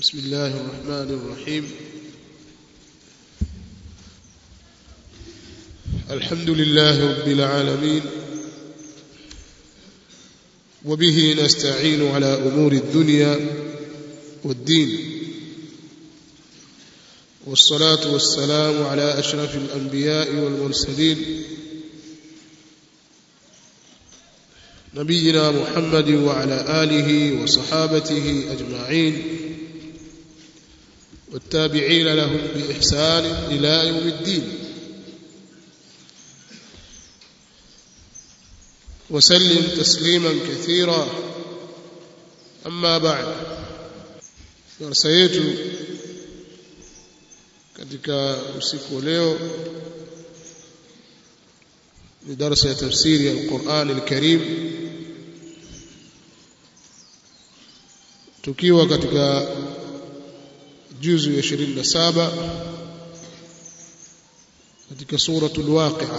بسم الله الرحمن الرحيم الحمد لله رب العالمين وبه نستعين على أمور الدنيا والدين والصلاة والسلام على أشرف الأنبياء والمرسلين نبينا محمد وعلى آله وصحابته أجمعين والتابعين لهم بإحسان إلى يوم الدين وسلم تسليما كثيرا أما بعد darasa yetu katika usiku wa leo ni darasa ya tafsiri ya Qur'an al-Karim tukiwa katika juzu ya 27 katika suratul waqi'a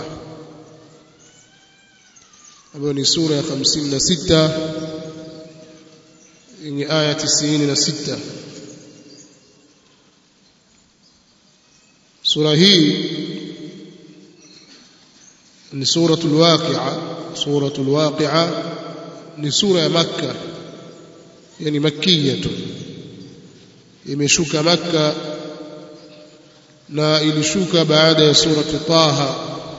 ambayo ni sura ya 56 yenye aya 96 sura hii ni suratul waqi'a suratul waqi'a ni sura ya makka yani makkiyatu imeshuka makka na ilishuka baada ya surati taha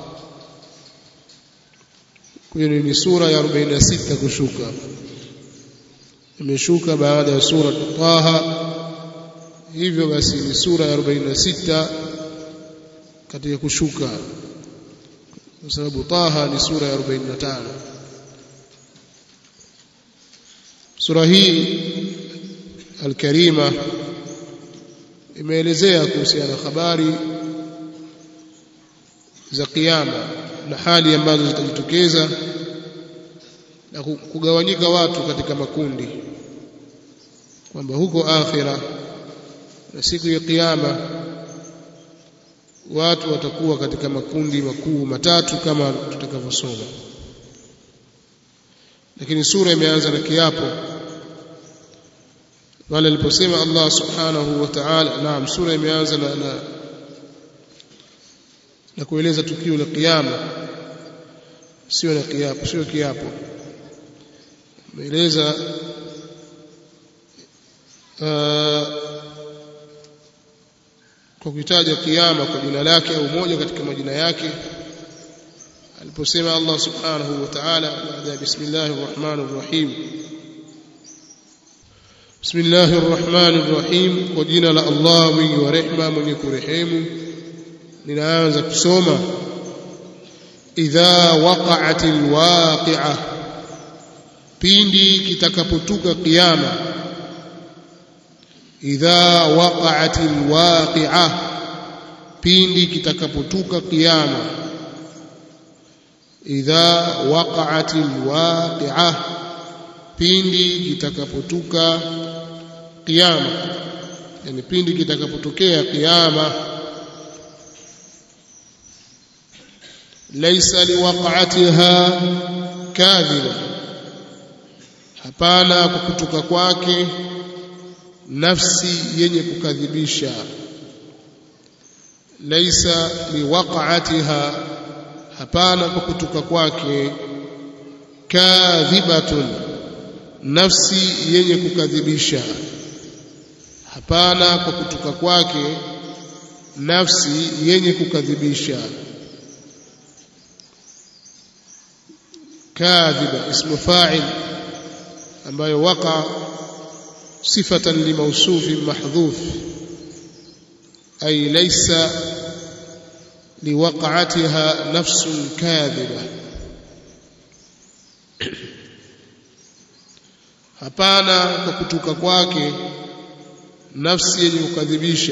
kwa hiyo ni sura ya 46 kushuka imeshuka baada ya surati taha hivyo basi ni sura ya 46 katika kushuka kwa sababu taha ni sura ya 45 sura hii alkarima imeelezea kuhusiana habari za kiyama na hali ambazo zitajitokeza na kugawanyika watu katika makundi kwamba huko akhira na siku ya kiyama watu watakuwa katika makundi makuu matatu kama tutakavyosoma lakini sura imeanza na kiapo wale aliposema Allah subhanahu wa ta'ala naam sura imeanza na, na na kueleza tukio la kiyama sio na kiapo sio kiapo imeeleza uh, kwa kutaja kiyama kwa jina lake au moja katika majina yake aliposema Allah subhanahu wa ta'ala baada ya bismillahir rahmanir rahim bismillahir rahmanir rahim kwa jina la Allah mwingi wa rehema mwenye kurehemu ninaanza kusoma idha waqa'atil waqi'ah pindi kitakapotuka kiyama idha waqa'atil waqi'ah pindi kitakapotuka kiyama idha waqa'atil waqi'ah pindi kitakapotuka kiyama yani pindi kitakapotokea kiyama laysa liwaqa'atiha kadhiba hapana kwa kutoka kwake nafsi yenye kukadhibisha laisa liwaqa'atiha hapana kwa kutoka kwake kadhibatun nafsi yenye kukadhibisha hapana kwa kutoka kwake nafsi yenye kukadhibisha kadhiba ismu fa'il ambayo waqa صفة لموصوف محذوف أي ليس لوقعتها نفس كاذبة hapana kwa kutuka kwake nafsi yenye kukadhibisha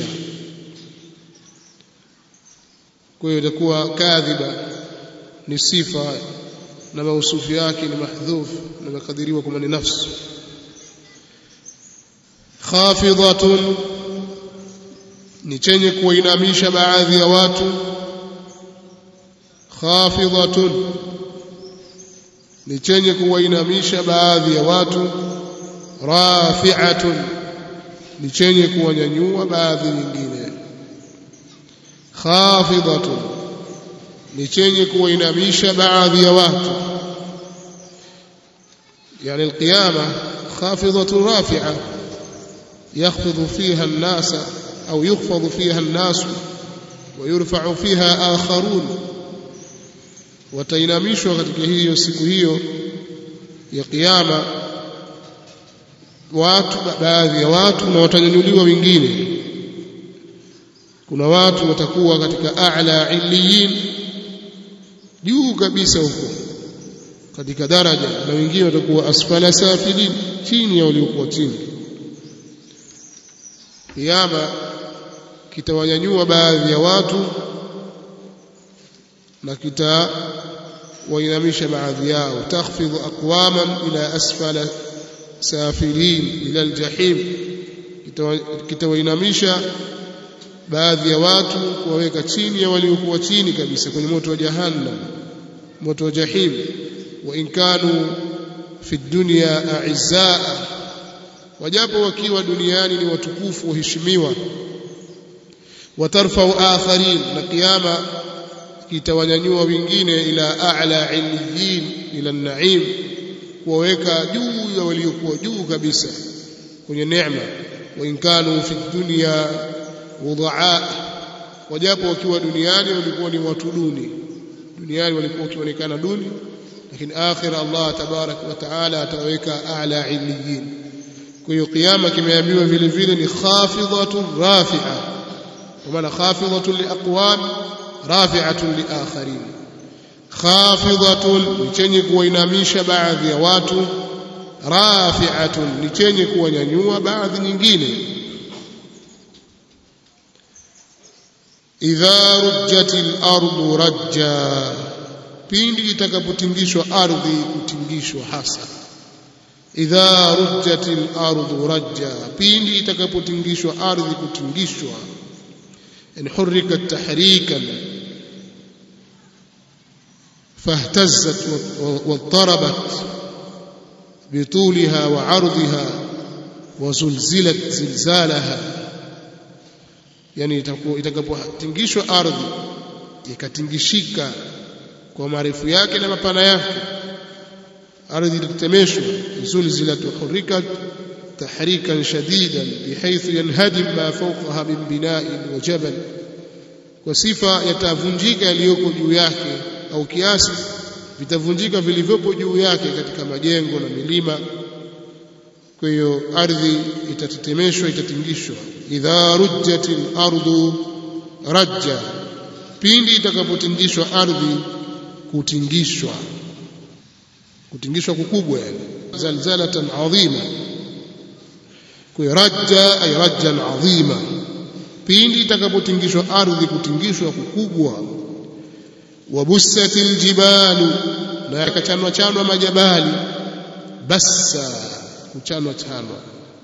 kwa hiyo itakuwa kadhiba ni sifa na mausufu yake ni mahdhuf na makadiriwa kwamba ni nafsi khafidhatun ni chenye kuinamisha baadhi ya watu khafidhatun ni chenye kuwainamisha baadhi ya watu rafi'atun ni chenye kuwanyanyua baadhi nyingine khafidhatun ni chenye kuwainamisha baadhi ya watu يعني القيامة خافضة رافعة يخفض فيها الناس أو يخفض فيها الناس ويرفع فيها آخرون watainamishwa katika hiyo siku hiyo ya kiyama watu baadhi ya watu na watanyanyuliwa wengine kuna watu watakuwa katika a'la illiyin juu kabisa huko katika daraja na wengine watakuwa asfala safilin chini ya waliokuwa chini kiyama kitawanyanyua baadhi ya watu na kitawainamisha baadhi yao takhfidhu aqwaman ila asfala safilin ila aljahim kitawainamisha baadhi ya watu kuwaweka chini ya waliokuwa chini kabisa kwenye moto wa jahannam moto wa jahim wa in kanu fi dunya a'izaa wajapo wakiwa duniani ni watukufu waheshimiwa watarfau akharin na kiyama kitawanyanyua wengine ila a'la illiyin ila an-na'im kuwaweka juu ya waliokuwa juu kabisa kwenye neema wa in kanu fi dunya wudhaa wajapo wakiwa duniani walikuwa ni watu duni duniani walikuwa wakionekana duni lakini akhira Allah tabarak wa taala ataweka a'la illiyin kwa hiyo kiyama kimeambiwa vile vile ni khafidhatun rafi'a kwa maana khafidhatun liaqwam rafi'atun liakharin khafidhatun ni chenye kuwainamisha baadhi ya watu rafi'atun ni chenye kuwanyanyua baadhi nyingine idha rujjatil ardu rajja pindi itakapotingishwa ardhi kutingishwa hasa idha rujjatil ardu rajja pindi itakapotingishwa ardhi kutingishwa in hurrikat tahrikan فاهتزت واضطربت بطولها وعرضها وزلزلت زلزالها yani itakapotingishwa ardhi ikatingishika kwa marefu yake na mapana yake ardhi itatetemeshwa zulzilat hurikat tahrikan shadidan bihaythu yanhadim ma fawqaha min bina'in wa jabal kwa sifa yatavunjika yaliyoko juu yake au kiasi vitavunjika vilivyopo juu yake katika majengo na milima kwa hiyo ardhi itatetemeshwa itatingishwa idha rujjatil ardu rajja pindi itakapotingishwa ardhi kutingishwa kutingishwa kukubwa yani zalzalatan adhima kwa rajja ay rajjan adhima pindi itakapotingishwa ardhi kutingishwa kukubwa wabussatil jibalu na yakachanwa chanwa majabali bassa kuchanwa chanwa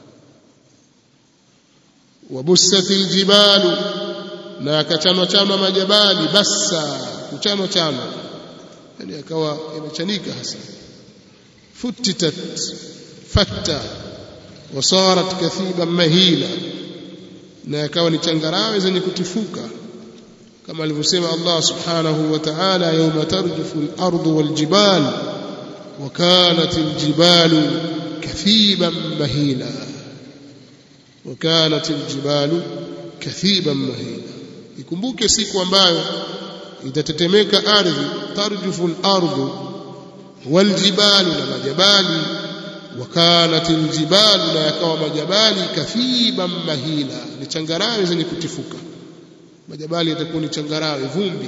wabussatil jibalu na yakachanwa chanwa majabali bassa kuchanwa chanwa yani akawa yamechanika hasa futitat fatta wasarat kathiban mahila na yakawa ni changarawe zenye kutifuka kama alivyosema Allah subhanahu wa ta'ala yawma tarjufu al-ardu wal-jibal wa kanat al-jibalu kathiban mahila wa kanat al-jibalu kathiban mahila ikumbuke siku ambayo itatetemeka ardhi tarjufu al-ardu wal-jibalu na majabali wa kanat al-jibalu na yakawa majabali kathiban mahila ni changarawe zenye kutifuka majabali yatakuwa ni changarawe vumbi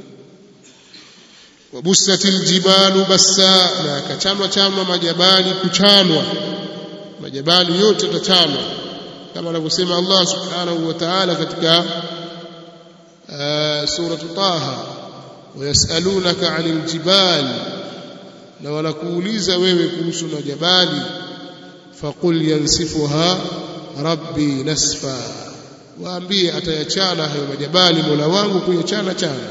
wabusatil jibalu bassa na yakachanwa chanwa majabali kuchanwa majabali yote yatachanwa kama anavyosema Allah subhanahu wa ta'ala katika sura Taha wayasalunaka 'anil jibal na wanakuuliza wewe kuhusu majabali faqul yansifuha rabbi nasfa waambie atayachana hayo majabali Mola wangu kuyachana chana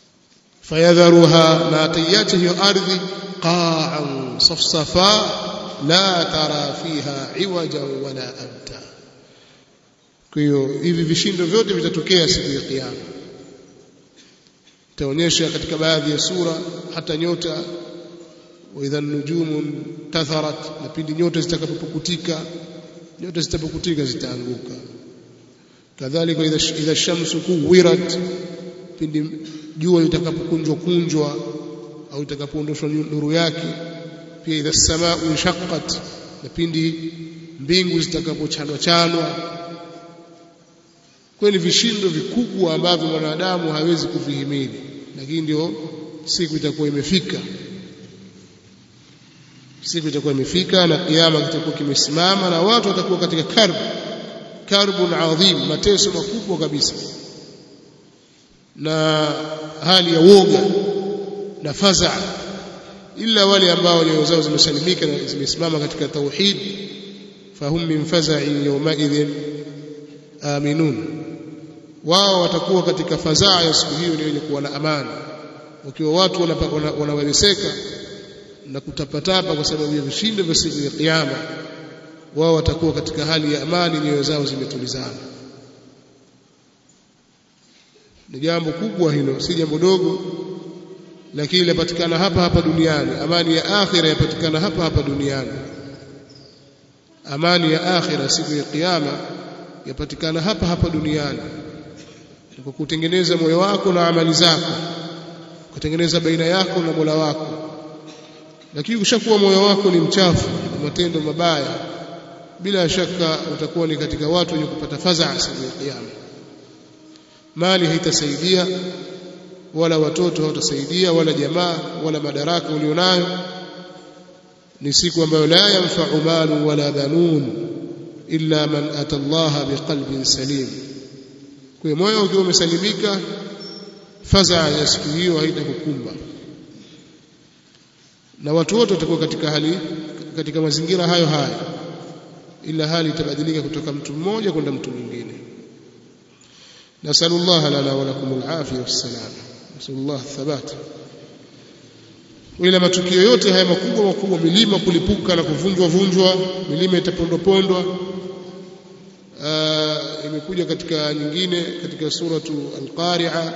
fayadharuha na ataiacha hiyo ardhi qa'an safsafa la tara fiha iwaja wala amta kwa hiyo hivi vishindo vyote vitatokea siku ya kiyama itaonyesha katika baadhi ya sura hata nyota waidha nujumu tatharat na pindi nyota zitakapopukutika nyota zitapokutika zitaanguka kadhalika idha idha shamsu kuwirat pindi jua litakapokunjwa kunjwa au itakapoondoshwa nuru yake pia idha samaa inshaqqat na pindi mbingu zitakapochanwa chanwa kweli vishindo vikubwa ambavyo mwanadamu hawezi kuvihimili lakini ndio siku itakuwa imefika siku itakuwa imefika na kiyama kitakuwa kimesimama na watu watakuwa katika karbu karbun adhim mateso makubwa kabisa na hali ya woga na faza illa wale ambao nyoyo zao zimesalimika na zimesimama katika tauhid fahum min faza'in yawmaidhin aminun wao watakuwa katika fadhaa ya siku hiyo ni wenye kuwa na amani wakiwa watu wanaweleseka na kutapatapa kwa sababu ya vishindo vya siku ya kiyama wao watakuwa katika hali ya amani nyoyo zao zimetulizana ni jambo kubwa hilo si jambo dogo lakini linapatikana hapa hapa duniani amani ya akhira yapatikana hapa hapa duniani amani ya akhira siku ya kiyama yapatikana hapa hapa duniani kwa kutengeneza moyo wako na amali zako kutengeneza baina yako na Mola wako lakini ukishakuwa moyo wako ni mchafu na matendo mabaya bila shaka utakuwa ni katika watu wenye kupata fadhaa siku ya kiyama mali haitasaidia wala watoto hawatasaidia wala jamaa wala madaraka ulionayo ni siku ambayo la yanfa'u malu wala banun illa man ata Allah biqalbin salim kwa moyo ukiwa umesalimika fadhaa ya siku hiyo haitakukumba na watu wote watakuwa katika hali katika mazingira hayo hayo ila hali itabadilika kutoka mtu mmoja kwenda mtu mwingine nasallallahu lana wa lakum alafia wassalam nasallallahu thabat ila matukio yote haya makubwa makubwa milima kulipuka na kuvunjwa vunjwa milima itapondopondwa imekuja katika nyingine katika suratu al-qari'a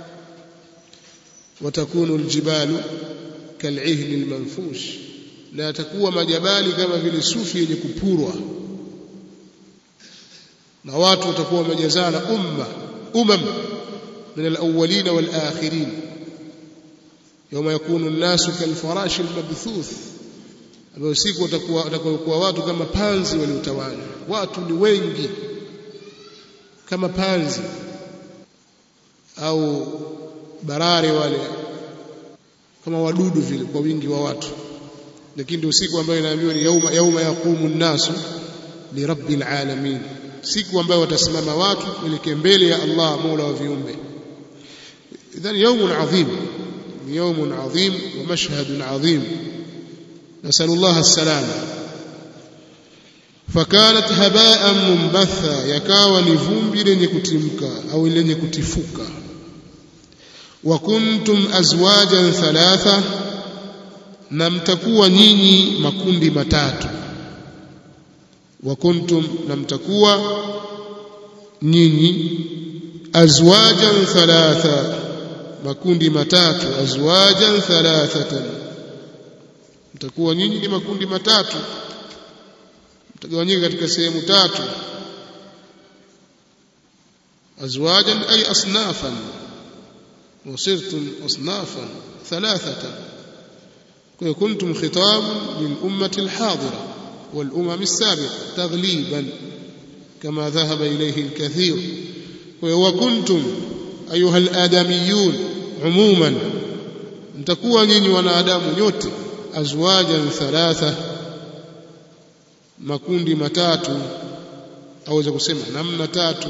watakunu aljibalu kal'ihni almanfush na yatakuwa majabali kama vile sufi yenye kupurwa na watu watakuwa wamejazana umma umam min alawwalin walakhirin yawma yakunu an-nasu kalfarashi almabthuth ambayo siku watakuwa watakuwa watu kama panzi waliotawanywa watu ni wengi kama panzi au barare wale kama wadudu vile kwa wingi wa watu lakini ndio siku ambayo inaambiwa ni yauma yauma yaqumu nnasu lirabbil alamin siku ambayo watasimama watu kuelekea mbele ya Allah Mola wa viumbe idhan yawmun adhim ni yawmun adhim wa mashhadun adhim nasallallahu as-salama fakanat haba'an mumbatha yakawa ni vumbi lenye kutimka au lenye kutifuka wa kuntum azwajan thalatha na mtakuwa nyinyi makundi matatu wa kuntum na mtakuwa nyinyi azwajan thalatha makundi matatu azwajan thalathatan mtakuwa nyinyi ni makundi matatu mtagawanyika katika sehemu tatu azwajan ay asnafan وصرتم أصنافا ثلاثة كنتم خطاب للأمة الحاضرة والأمم السابقة تغليبا كما ذهب إليه الكثير وكنتم أيها الآدميون عموما mtakuwa nyinyi wanadamu nyote azwajan thalatha makundi matatu aweza kusema namna tatu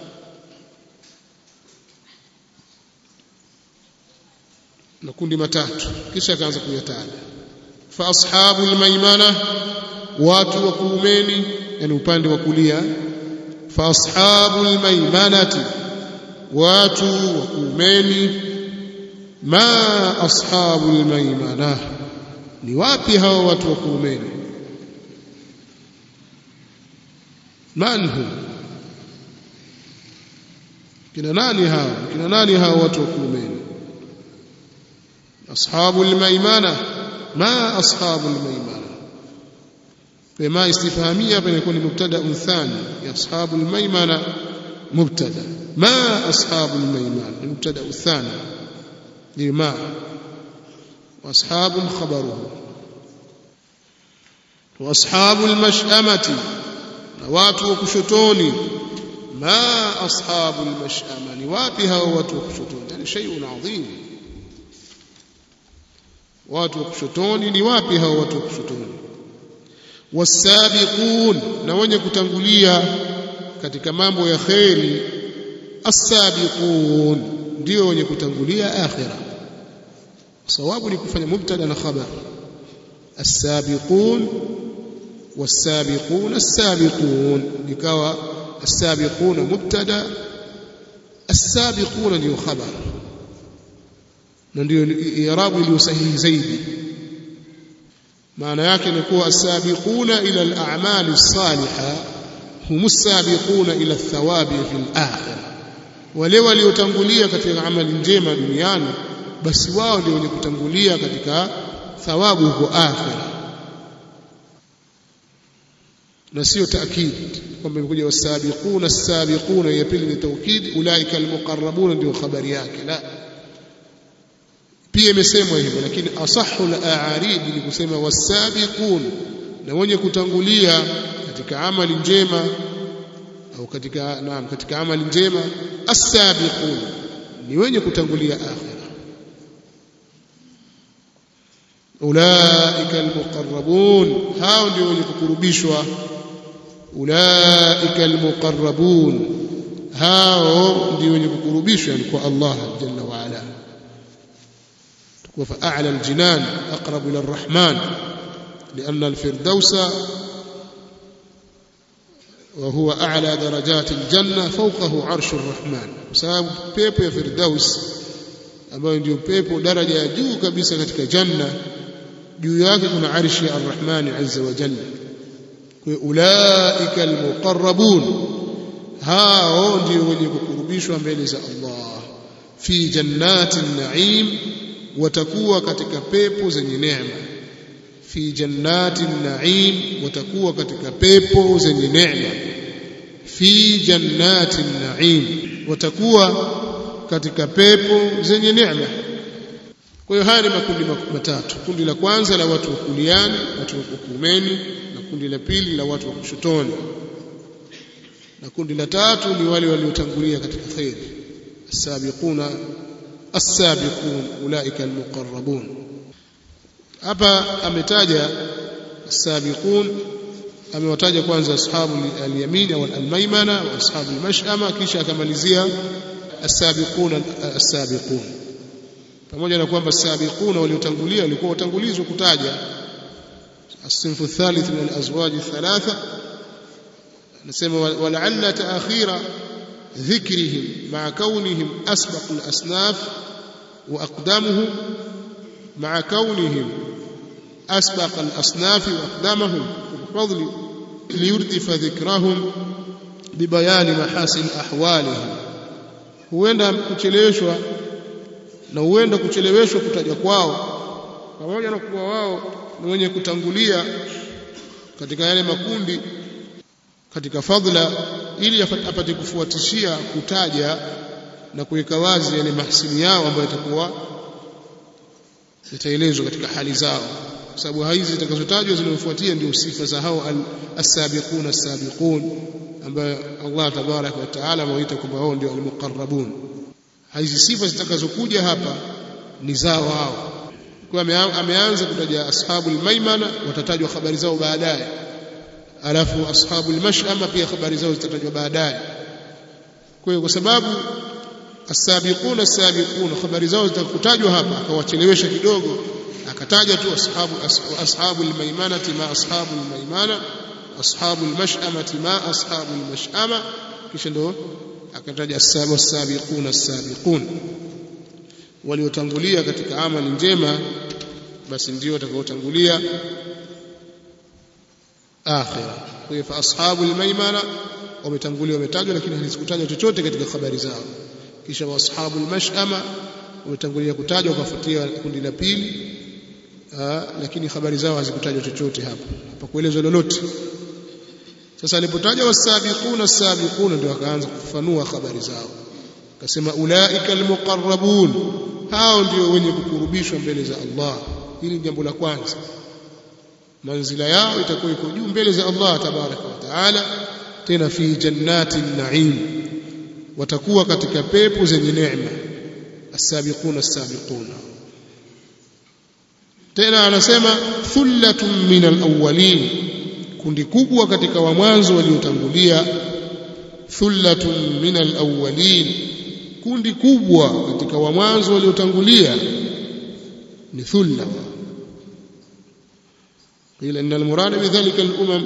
makundi matatu kisha akaanza kuyataja fa ashabul maimana watu wa kuumeni yani upande wa kulia fa ashabul maimanati watu wa kuumeni ma ashabul maimana ni wapi hao watu wa kuumeni man hum kina nani hao kina nani hao watu wa kuumeni ashabul maimana ma ashabul maimana فما استفهامية بيكون مبتدا ثاني أصحاب الميمنة مبتدا ما أصحاب الميمنة المبتدا الثاني لما وأصحاب خبره وأصحاب المشأمة watu wa kushotoni ma ashabu almashama ni wapi hao watu wa kushotoni yani shay'un adhim watu wa kushotoni ni wapi hao watu wa kushotoni wasabiqun na wenye kutangulia katika mambo ya kheri as-sabiqun ndio wenye kutangulia akhira sawabu ni kufanya mubtada na khabar as-sabiqun والسابقون السابقون لكوا السابقون مبتدا السابقون ndio khabar na ndio i'rabu iliyo sahihi zaidi maana yake ni kuwa as-sabiquna ila al-a'mal as-salihah hum as-sabiquna ila ath-thawabi fi al-akhirah wale waliotangulia katika amali njema duniani basi wao ndio wenye kutangulia katika thawabu huko akhirah na sio taakid kwamba imekuja wasabiquna as-sabiquna ya pili ni taukid ulaika al-muqarrabuna ndio habari yake la pia imesemwa hivyo lakini asahhu al-a'arib ni kusema wasabiqun na wenye kutangulia katika amali njema au katika naam katika amali njema as-sabiqun ni wenye kutangulia akhira ulaika al-muqarrabun hao ndio wenye kukurubishwa ulaika almuqarrabun hao ndio wenye kukurubishwa ni kwa Allah jalla wa ala tukua fa'ala aljinan aqrab ila arrahman لأن الفردوس وهو أعلى درجات الجنة فوقه عرش الرحمن بسبب بيبو يا فردوس ambayo ndio pepo daraja ya juu kabisa katika janna juu yake kuna arshi ya arrahmani azza wa jalla ulaika almuqarrabun hao ndio wenye kukurubishwa mbele za Allah fi jannatin na'im watakuwa katika pepo zenye neema fi jannatin na'im watakuwa katika pepo zenye neema fi jannatin na'im watakuwa katika pepo zenye neema kwa hiyo haya ni makundi matatu kundi la kwanza la watu wa kuliani watu wa kuumeni na kundi la pili la watu wa kushotoni na kundi la tatu ni wale waliotangulia katika khair as-sabiquna as-sabiqun ulaika al-muqarrabun hapa ametaja as-sabiqun amewataja kwanza ashabu al-yamin au al-maymana wa ashabu al-mash'ama kisha akamalizia as-sabiquna as-sabiqun pamoja na kwamba as-sabiquna waliotangulia walikuwa watangulizwa kutaja الصنف الثالث من الأزواج الثلاثة نسمى ولعل تأخير ذكرهم مع كونهم أسبق الأصناف وأقدامهم مع كونهم أسبق الأصناف وأقدامهم بالفضل ليردف ذكرهم ببيان محاسن أحوالهم huenda kucheleweshwa na huenda kucheleweshwa kutaja kwao pamoja na kuwa wao ni wenye kutangulia katika yale makundi katika fadhila ili apate kufuatishia kutaja na kuweka wazi yale mahsini yao ambayo yatakuwa yataelezwa katika hali zao kwa sababu hizi zitakazotajwa zinazofuatia ndio sifa za hao as-sabiqun as-sabiqun ambayo Allah tabarak wa taala amewaita kwamba wao ndio al-muqarrabun hizi sifa zitakazokuja hapa ni zao hao kwa ameanza kutaja ashabul maimana watatajwa habari zao baadaye alafu ashabul mash'ama pia habari zao zitatajwa baadaye kwa hiyo kwa sababu as-sabiqun as-sabiqun habari zao zitakutajwa hapa akawachelewesha kidogo akataja tu ashabu ashabul maimanati ma ashabul maimana ashabul mash'amati ma ashabul mash'ama kisha ndo akataja as-sabiqun as-sabiqun waliotangulia katika amali njema basi ndio watakaotangulia akhira kwa hiyo fa ashabul maimana wametangulia wametajwa lakini hazikutajwa chochote katika habari zao kisha wa ashabul mash'ama wametangulia kutajwa wakafuatia kundi la pili lakini habari zao hazikutajwa chochote hapa hapa kuelezwa lolote sasa alipotaja wasabiquna sabiquna ndio akaanza kufafanua habari zao akasema ulaika almuqarrabun hao ndio wenye kukurubishwa mbele za Allah hili jambo la kwanza manzila yao itakuwa iko juu mbele za Allah tabaraka wa taala tena fi jannati naim watakuwa katika pepo zenye neema as-sabiquna as-sabiquna tena anasema thullatun min al-awwalin kundi kubwa katika wa mwanzo waliotangulia thullatun min al-awwalin kundi kubwa katika wa mwanzo waliotangulia ni thulla قيل ان المراد بذلك الامم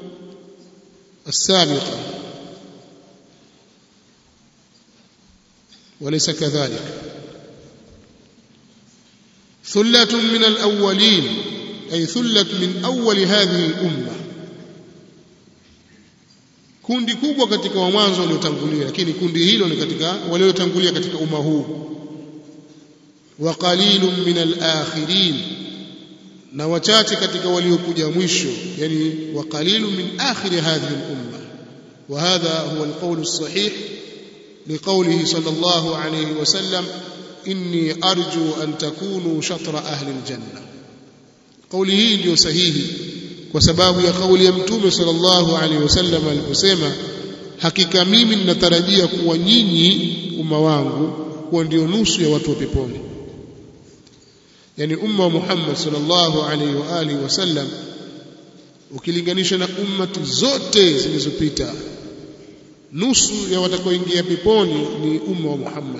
السابقه وليس كذلك ثلة من الأولين أي ثلة من أول هذه الأمة kundi kubwa katika wa mwanzo waliotangulia lakini kundi hilo ni katika waliotangulia katika umma huu wa qalilun min al-akhirin na wachache katika waliokuja mwisho yani wa qalilun min akhir hadhihi al-umma wa hadha huwa al-qawl as-sahih لقوله صلى الله عليه وسلم إني أرجو أن تكونوا شطر أهل الجنة قوله ndio sahihi kwa sababu ya kauli ya mtume sallallahu alaihi wasallam aliposema hakika mimi ninatarajia kuwa nyinyi umma wangu kuwa ndio nusu ya watu wa peponi yani umma wa Muhammad sallallahu alaihi wa alihi wasallam ukilinganisha na ummati zote zilizopita nusu ya watakaoingia peponi ni umma wa Muhammad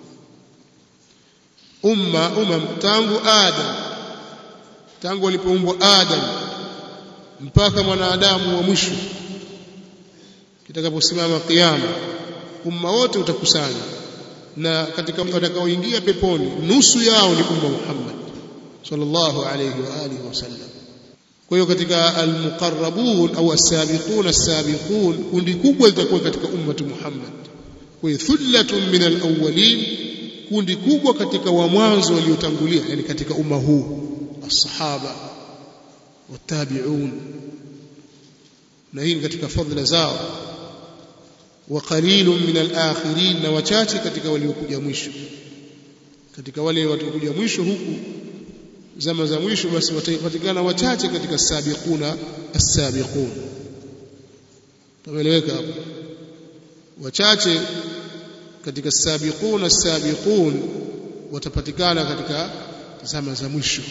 umma umma tangu Adam tangu alipoumbwa Adam mpaka mwanadamu wa mwisho kitakaposimama kiyama umma wote utakusanya na katika watakaoingia peponi nusu yao ni umma Muhammad sallallahu alayhi wa alihi wasallam kwa hiyo katika almuqarrabun au as-sabiqun as-sabiqun kundi kubwa litakuwa katika ummati Muhammad kwa hiyo thullatun min al-awwalin kundi kubwa katika wa mwanzo waliotangulia yani katika umma huu as-sahaba watabi'un na hii katika fadhila zao wa qalilun min al-akhirin na wachache katika waliokuja mwisho katika wale waliokuja mwisho huku zama za mwisho basi watapatikana wachache katika sabiquna as-sabiqun tumeeleweka hapo wachache katika sabiquna as-sabiqun watapatikana katika zama za mwisho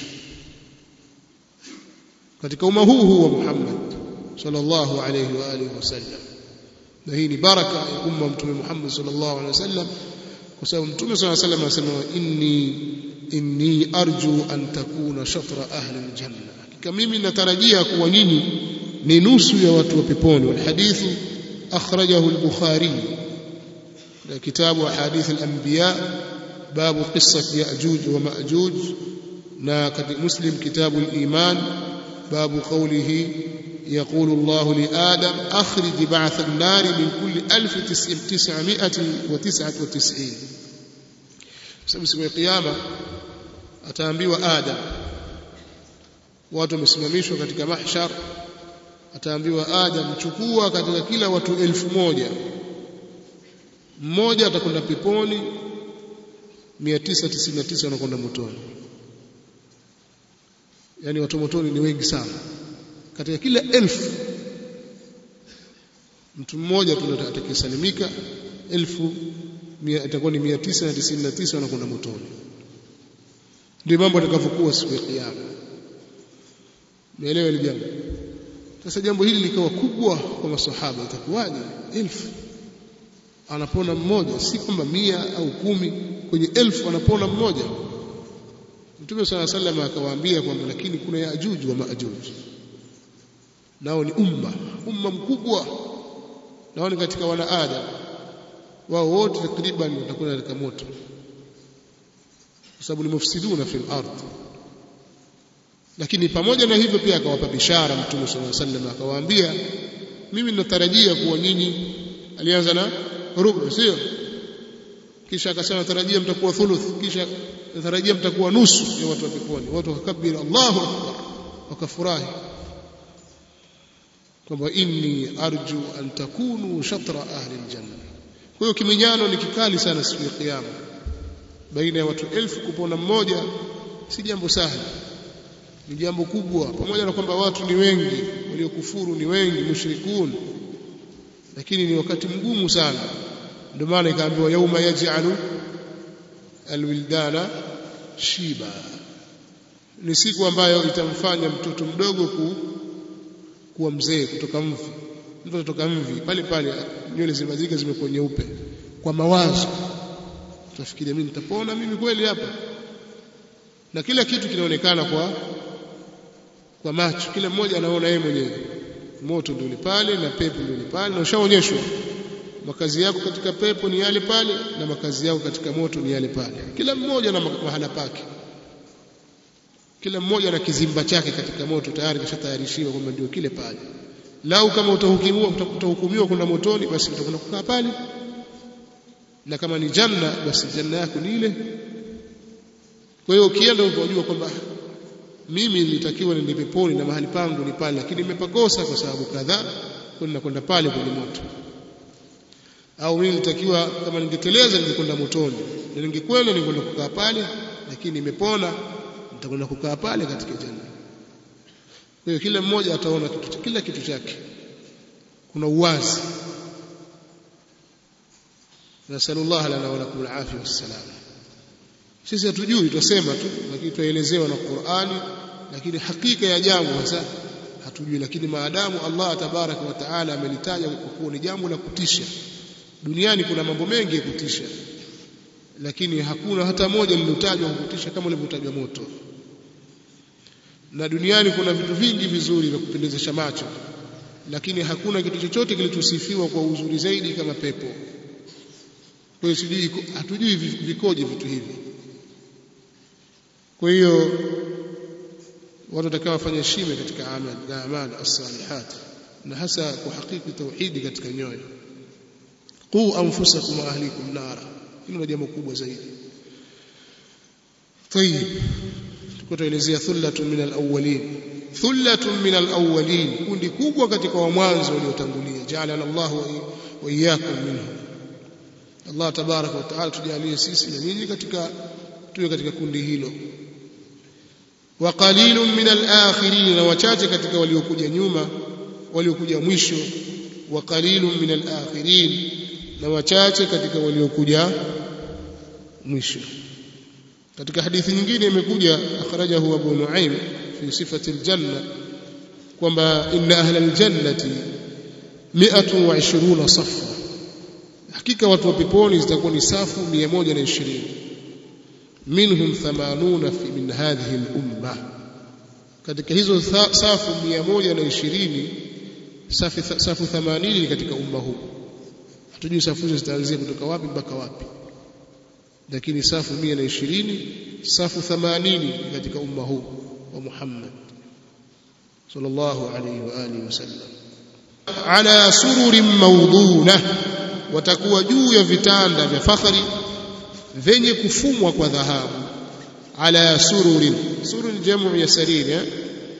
katika umma huu huu wa Muhammad sallallahu alayhi wa alihi wasallam na hii ni baraka ya umma mtume Muhammad sallallahu alayhi wasallam kwa sababu mtume sallallahu alayhi wasallam anasema inni inni arju an takuna shatra ahli aljanna hakika mimi natarajia kuwa nyinyi ni nusu ya watu wa peponi wal hadithu akhrajahu al-bukhari na kitabu ahadith al-anbiya babu qissat ya'juj wa ma'juj na katika muslim kitabu al-iman babu qawlihi يقول الله لآدم أخرج بعث النار من كل ألف تسعمائة وتسعة وتسعين siku ya kiyama ataambiwa Adam watu wamesimamishwa katika mahshar ataambiwa Adam chukua katika kila watu elfu moja mmoja atakwenda peponi 999 wanakwenda motoni yani watu motoni ni wengi sana katika kila elfu mtu mmoja tu atakayesalimika elfu itakuwa ni 999 wanakwenda motoni ndio mambo yatakavyokuwa siku ya kiyama umeelewa ile jambo sasa jambo hili likawa kubwa kwa masahaba itakuwaje elfu anapona mmoja si kwamba mia au kumi kwenye elfu anapona mmoja Mtume صلى الله عليه وسلم akawaambia kwamba lakini kuna yajuj wa maajuj nao ni umma umma mkubwa nao ni katika wana adam wao wote takriban watakuwa katika moto kwa sababu ni mufsiduna fil ardh lakini pamoja na hivyo pia akawapa bishara mtume sallallahu alaihi wasallam akawaambia mimi ninatarajia kuwa nyinyi alianza na rubu sio kisha akasema natarajia mtakuwa thuluth kisha natarajia mtakuwa nusu ya watu wa peponi watu wakakabiri Allahu akbar wakafurahi kwamba inni arju an takunu shatra ahli aljanna kwa hiyo kiminyano ni kikali sana siku ya kiyama baina ya watu elfu kupona mmoja si jambo sahli ni jambo kubwa pamoja na kwamba watu ni wengi waliokufuru ni wengi mushrikun lakini ni wakati mgumu sana ndio maana ikaambiwa yauma yaj'alu alwildana shiba ni siku ambayo itamfanya mtoto mdogo ku, kuwa mzee kutoka mvi mtu kutoka mvi pale pale nywele zimazika zimekuwa nyeupe kwa mawazo utafikiria mimi nitapona mimi kweli hapa na kila kitu kinaonekana kwa kwa macho kila mmoja anaona yeye mwenyewe moto ndio pale na pepo ndio pale na ushaonyeshwa makazi yako katika pepo ni yale pale na makazi yako katika moto ni yale pale kila mmoja na mahala pake kila mmoja na kizimba chake katika moto tayari kishatayarishiwa kwamba ndio kile pale lau kama utahukumiwa utahukumiwa kwenda motoni basi utakwenda kukaa pale na kama ni janna basi janna yako ni ile kwa hiyo ukienda unajua kwamba mimi nilitakiwa niende peponi na mahali pangu ni pale lakini nimepakosa kwa sababu kadhaa kwenda kwenda pale kwenye moto au mimi nilitakiwa kama ningeteleza ningekwenda motoni na ningekwenda ningekwenda kukaa pale lakini nimepona nitakwenda kukaa pale katika janna kwa hiyo kila mmoja ataona kitu kila kitu chake kuna uwazi nasallallahu lana wa lakum alafia wassalam sisi hatujui tusema tu lakini tuelezewa na Qur'ani lakini hakika ya jambo hasa hatujui lakini maadamu Allah tabaraka wa taala amelitaja kwa kuwa ni jambo la kutisha duniani kuna mambo mengi ya kutisha lakini hakuna hata moja lililotajwa kutisha kama lilivyotajwa moto na duniani kuna vitu vingi vizuri vya kupendezesha macho lakini hakuna kitu chochote kilichosifiwa kwa uzuri zaidi kama pepo kwa hiyo sijui hatujui vikoje vitu hivi kwa hiyo watu watakao wafanya shime katika amal na amal as-salihat na hasa kuhakiki tauhidi katika nyoyo qu anfusakum wa ahlikum nara hilo ni jambo kubwa zaidi طيب tutaelezea thullatun min al-awwalin thullatun min al-awwalin kundi kubwa katika wa mwanzo waliotangulia ja'alana Allah wa iyyakum minhum Allah tabaraka wa taala tujalie sisi na nyinyi katika tuwe katika kundi hilo wa qalilun min al-akhirin na wachache katika waliokuja nyuma waliokuja mwisho wa qalilun min al-akhirin na wachache katika waliokuja mwisho katika hadithi nyingine imekuja akhrajahu Abu Nuaim fi sifati aljanna kwamba inna ahla aljannati 120 safa hakika watu wa peponi zitakuwa ni safu 120 minhum 80 fi min hadhihi al-umma katika hizo safu 120 safu safu 80 ni katika umma huu hatujui safu hizo zitaanzia kutoka wapi mpaka wapi lakini safu 120 safu 80 katika umma huu wa Muhammad sallallahu alayhi wa alihi wasallam ala sururin mawduna watakuwa juu ya vitanda vya fakhari vyenye kufumwa kwa dhahabu ala sururin surur jamu ya sariri eh?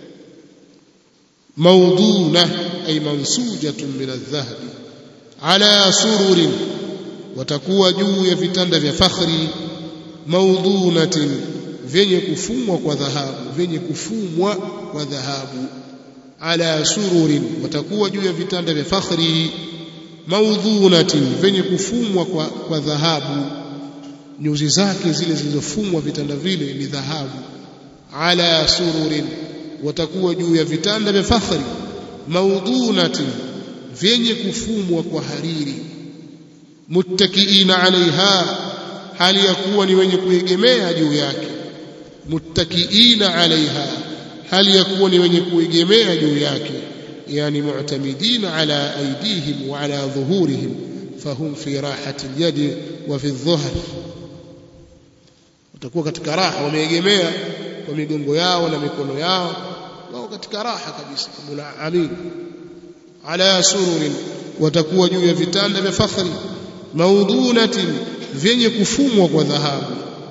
mawduna ay mansujatun min adh-dhahabi ala sururin watakuwa juu ya vitanda vya fakhri maudhunatin vyenye kufumwa kwa dhahabu vyenye kufumwa kwa dhahabu ala sururin watakuwa juu ya vitanda vya fakhri maudhunatin vyenye kufumwa kwa, kwa dhahabu nyuzi zake zile zilizofumwa vitanda vile ni dhahabu ala sururin watakuwa juu ya vitanda vya fakhri maudhunatin vyenye kufumwa kwa hariri muttakiina alaiha hali ya kuwa ni wenye kuegemea juu yake muttakiina alaiha hali ya kuwa ni wenye kuegemea juu yake yani mu'tamidina ala aydihim wa ala dhuhurihim fahum fi rahati alyadi wa fi dhuhr watakuwa katika raha wameegemea kwa migongo yao na mikono yao wao katika raha kabisa munaamin ala sururin watakuwa juu ya vitanda vya fakhri maudhunatin vyenye kufumwa kwa dhahabu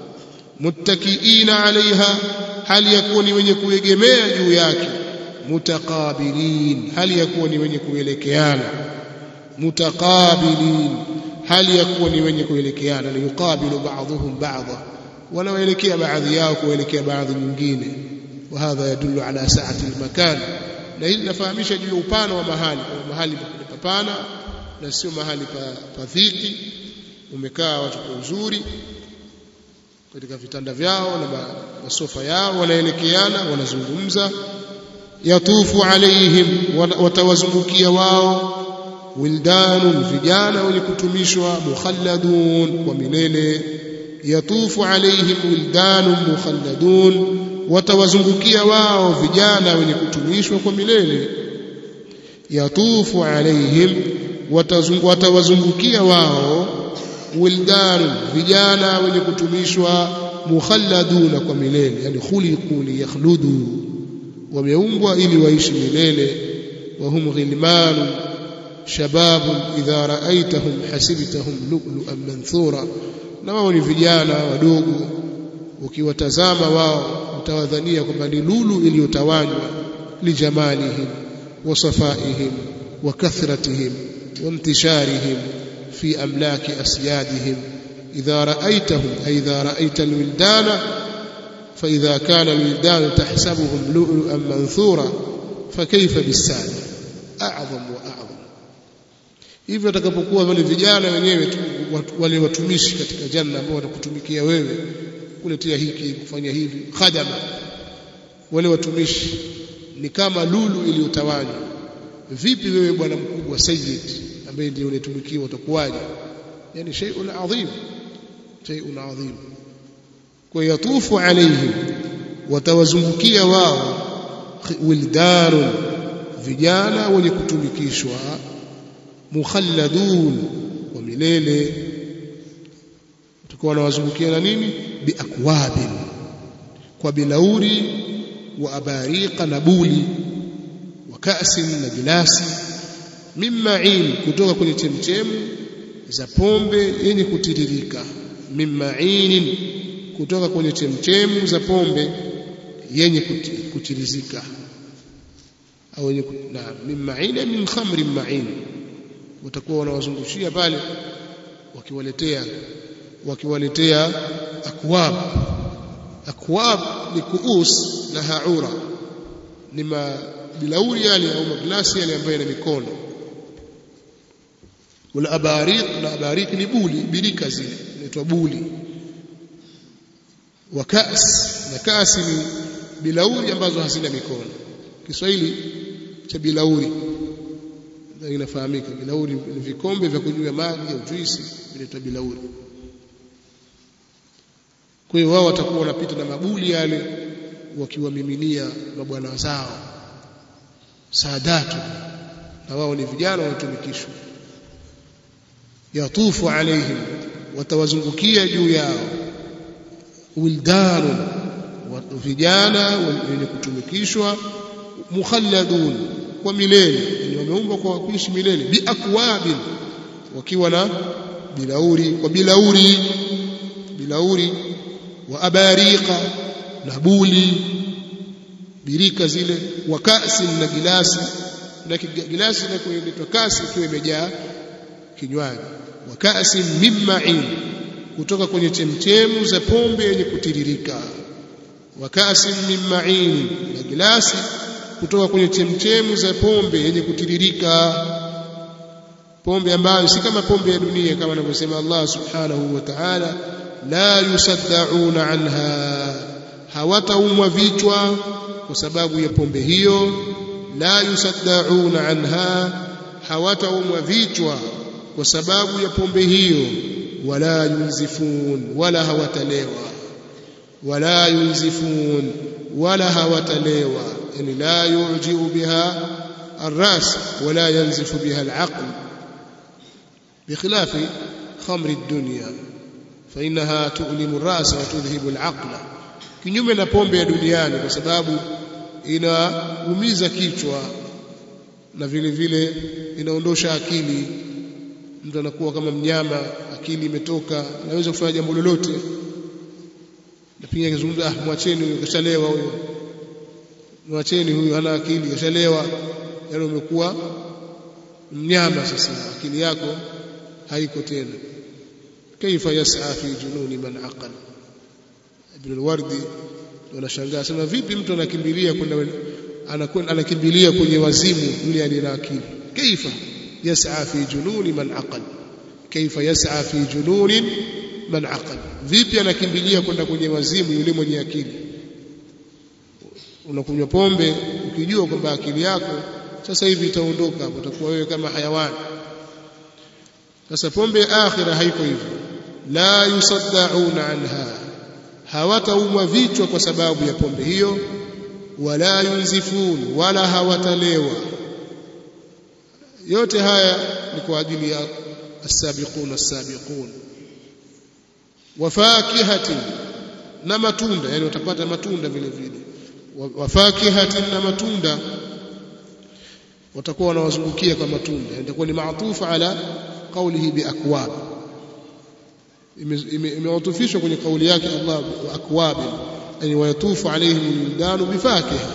muttakiina alaiha hali ya kuwa ni wenye kuegemea juu yake mutaqabilin hali ya kuwa ni wenye kuelekeana mutaqabilin hali ya kuwa ni wenye kuelekeana ni yuqabilu ba'dhum ba'dha wanaoelekea baadhi yao kuelekea baadhi nyingine وهذا يدل على سعة المكان na hili linafahamisha juu ya upana wa mahali kwa mahali papana na sio mahali pa, pa dhiki umekaa watu kwa uzuri katika vitanda vyao na masofa yao wanaelekeana wanazungumza yatufu alaihim watawazungukia wao wildanun vijana wenye kutumishwa mukhalladun kwa milele yatufu alaihim wildanun mukhalladun watawazungukia wao vijana wenye kutumishwa kwa milele yatufu alaihim watawazungukia wao wildanun vijana wenye kutumishwa mukhalladuna kwa milele yani khuliqu liyakhludu wameumbwa ili waishi milele wahum ghilmanu shababun idha raaitahum hasibtahum lu'lu'an manthura na wao ni vijana wadogo ukiwatazama wao utawadhania kwamba ni lulu iliyotawanywa lijamalihim wa safaihim wa kathratihim wa intisharihim fi amlaki asyadihim idha raaitahum ay idha raaita alwildana فإذا كان الولدان تحسبهم لؤلؤا منثورا فكيف بالسادة أعظم وأعظم hivyo atakapokuwa wale vijana wenyewe wale watumishi katika janna ambao watakutumikia wewe kuletea hiki kufanya hivi khadama wale watumishi ni kama lulu iliyotawanywa vipi wewe bwana mkubwa sayyid ambaye ndiye unatumikiwa utakuwaje yani shay'un adhim shay'un adhim kwa yatufu alaihim watawazungukia wao wildanun vijana wenye kutumikishwa mukhalladun wa milele tutakuwa wanawazungukia na nini biakwabin kwa bilauri wa abariqa na buli wa ka'sin na gilasi mimma'in kutoka kwenye chemchemu za pombe yenye kutiririka mimma'inin kutoka kwenye chemchemu za pombe yenye kutirizika au yenye na mimma'in min khamrin ma'in watakuwa wanawazungushia pale wakiwaletea wakiwaletea akwab akwab ni kuus na haura ni mabilauri yale au maglasi yale ambayo yana mikono wala abariq na abariq ni buli birika zile inaitwa buli wa kas na kasi ni bilauri ambazo hazina mikono Kiswahili cha bilauri inafahamika bilauri ni vikombe vya kunywa maji au juisi vinaitwa bilauri kwa hiyo wao watakuwa wanapita na mabuli yale wakiwamiminia mabwana zao saadatu na wao ni vijana wanatumikishwa yatufu alaihim watawazungukia juu yao wildanun vijana wenye kutumikishwa mukhalladun kwa milele yani wameumbwa kwa kuishi milele biakwabin wakiwa na bilauri kwa bilauri bilauri wa abariqa na buli birika zile wa kasi na gilasi na gilasi na kuitwa kasi ikiwa imejaa kinywaji wa kasi mimma'in kutoka kwenye chemchemu za pombe yenye kutiririka wa kasi mimma'in na gilasi kutoka kwenye chemchemu za pombe yenye kutiririka pombe ambayo si kama pombe ya dunia kama anavyosema Allah subhanahu wa ta'ala la yusaddauna anha hawataumwa vichwa kwa sababu ya pombe hiyo la yusaddauna anha hawataumwa vichwa kwa sababu ya pombe hiyo wala yunzifun wala hawatalewa wala yunzifun wala hawatalewa yani la yujiu biha الراس ولا ينزف بها العقل بخلاف خمر الدنيا فإنها تؤلم الرأس وتذهب العقل kinyume na pombe ya duniani kwa sababu inaumiza kichwa na vile vile inaondosha akili mtu anakuwa kama mnyama akili imetoka anaweza kufanya jambo lolote na pia akizungumza ah mwacheni huyo kashalewa huyo mwacheni huyo hana akili kashalewa yani umekuwa mnyama sasa akili yako haiko tena kaifa yas'a fi jununi man aqal ibn al-wardi wanashangaa sema vipi mtu anakimbilia kwenda anakwenda anakimbilia kwenye wazimu yule aliye na akili kaifa yas'a fi jununi man aqal kaifa yas'a fi jununi man aqal vipi anakimbilia kwenda kwenye wazimu yule mwenye akili unakunywa pombe ukijua kwamba akili yako sasa hivi itaondoka hapo utakuwa wewe kama hayawani sasa pombe ya akhira haiko hivyo la yusaddauna anha hawataumwa vichwa kwa sababu ya pombe hiyo wala yunzifun wala hawatalewa yote haya ni kwa ajili ya as-sabiqun as-sabiqun wafakihatin na matunda yani utapata matunda vile vile wafakihatin na matunda watakuwa wanawazungukia kwa matunda itakuwa ni maatufu ala qawlihi biakwab imeutufishwa kwenye kauli yake Allah akwab yani wayatufu alaihim wildanu bifakiha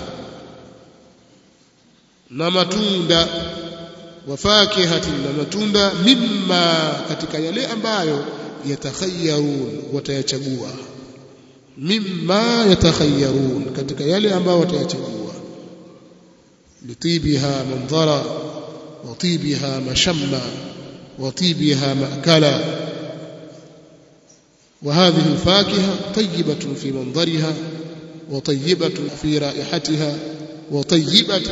na matunda wafakihatin na matunda mimma katika yale ambayo yatakhayyarun watayachagua mimma yatakhayyarun katika yale ambayo watayachagua litibiha mandhara watibiha mashamma watibiha maakala وهذه الفاكهة طيبة في منظرها وطيبة في رائحتها وطيبة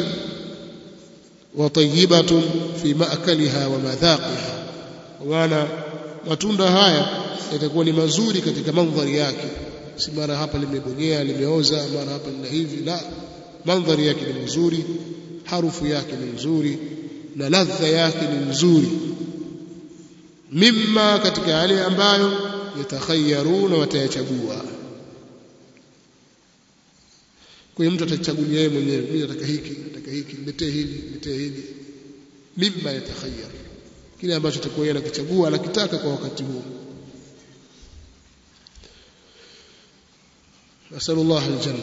وطيبة في مأكلها ومذاقها ومعنى matunda haya yatakuwa ni mazuri katika mandhari yake si mara hapa limebonyea limeoza mara hapa lina hivi la mandhari yake ni nzuri harufu yake ni nzuri na ladha yake ni nzuri mimma katika yale ambayo yatakhayyaruna watayachagua kwa hiyo mtu atachagulia yeye mwenyewe mimi nataka hiki nataka hiki niletee hili niletee hili mimma yatakhayyar kile ambacho atakuwa yeye anakichagua anakitaka kwa wakati huo نسأل الله الجنة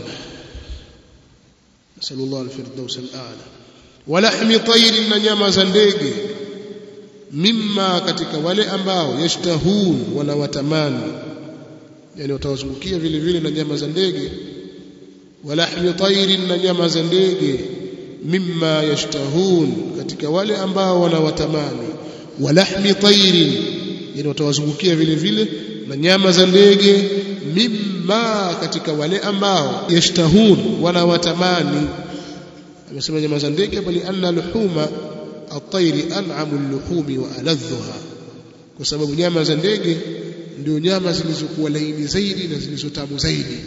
نسأل الله الفردوس الأعلى ولحم طير نnyama za ndege mimma katika wale ambao yashtahun wanawatamani yani watawazungukia vile vile na nyama za ndege walahmi tairin na nyama za ndege mimma yashtahun katika wale ambao wanawatamani walahmi tairin yani watawazungukia vile vile na nyama za ndege mimma katika wale ambao yashtahun wanawatamani amesema nyama za ndege bali anna luhuma at-tayri an'amu al-luhumi wa aladhuha kwa sababu nyama za ndege ndio nyama zilizokuwa laini zaidi na zilizotamu zaidi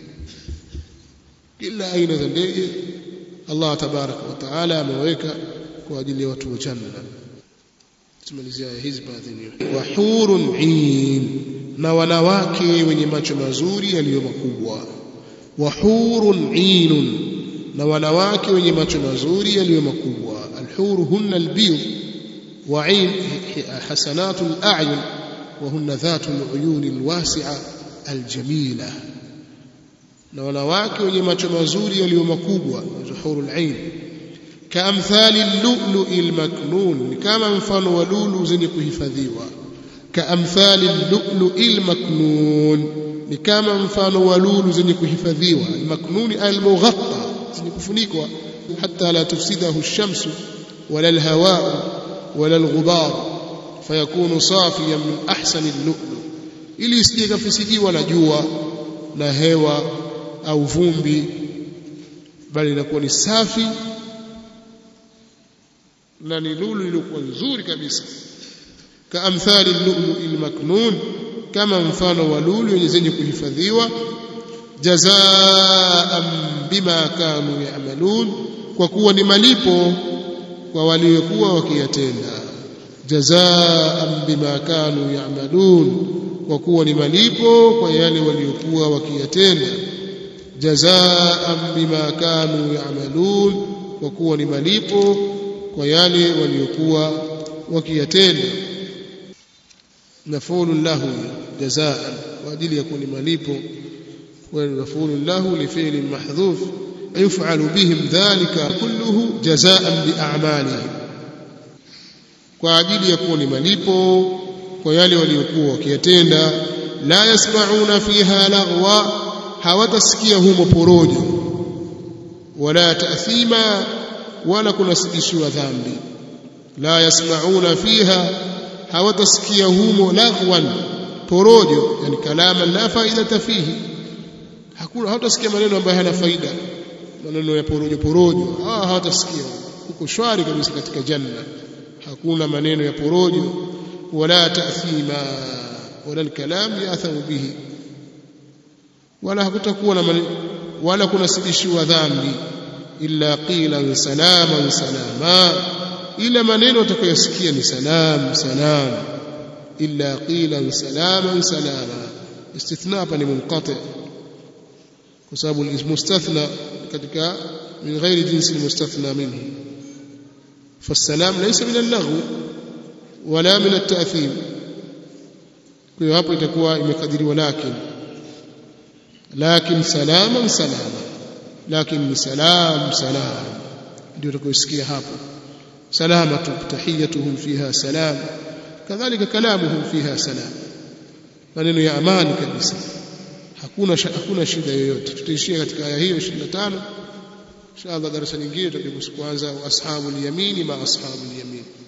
kila aina za ndege Allah tabaraka wa taala ameweka kwa ajili ya watu wa janna tumalizia hizi baadhi wa hurun in na wanawake wenye macho mazuri yaliyo makubwa wa hurun inun na wanawake wenye macho mazuri yaliyo makubwa الحور هن البيض وعين حسنات الأعين وهن ذات العيون الواسعة الجميلة na wanawake wenye macho mazuri yaliyo makubwa zuhurul ain kaamthali lulu'i almaknun ni kama mfano wa lulu zenye kuhifadhiwa kaamthali lulu'i almaknun ni kama mfano wa lulu zenye kuhifadhiwa almaknun almughatta zenye kufunikwa hatta la tufsidahu ash-shamsu wala al-hawa'u wala al-ghubar fayakunu safiyan min ahsani al-lu'lu ili isije kafisidiwa na jua na hewa au vumbi bali inakuwa ni safi na ni lulu iliyokuwa nzuri kabisa kaamthali lulu ilmaknun kama mfano wa lulu yenye zenye kuhifadhiwa jazaan bima kanu yamalun kwa kuwa ni malipo kwa waliokuwa wakiyatenda jazaan bima kanu yamalun kwa kuwa ni malipo kwa yale waliokuwa wakiyatenda jazaan bima kanu ya'malun kwa kuwa ni malipo kwa yale waliokuwa wakiyatenda mafulu lahu jazaan kwa ajili ya kuwa ni malipo kwa mafulu lahu li fi'li mahdhuf يفعل بهم ذلك كله جزاء بأعمالهم kwa ajili ya kuwa ni malipo kwa yale waliokuwa wakiyatenda la yasmauna fiha laghwa hawatasikia humo porojo wala taathima wala kunasibishiwa dhambi la yasmauna fiha hawatasikia humo laghwan porojo yani kalama la faidata fihi hakuna hawatasikia maneno ambayo hayana faida maneno ya porojo porojo ah hawatasikia huko shwari kabisa katika janna hakuna maneno ya porojo wala taathima wala alkalam yathamu bihi wala hakutakuwa na maneno wala kunasibishiwa dhambi illa qilan salaman salama ila maneno utakayosikia ni salam salam illa qilan salaman salama istithna hapa ni munqati kwa sababu mustathna katika min ghairi jinsi almustathna minhu فالسلام ليس من اللغو ولا من التأثيم kwa hiyo hapo itakuwa imekadiriwa lakin lakin salaman salama lakin ni salam salam ndio utakayosikia hapo salamatu tahiyatuhum fiha salam kadhalika kalamuhum fiha salam maneno ya amani kabisa hakuna hakuna shida yoyote tutaishia katika aya hiyo 25 inshallah darasa nyingine tutakuja kuanza ashabul yamini ma ashabul yamin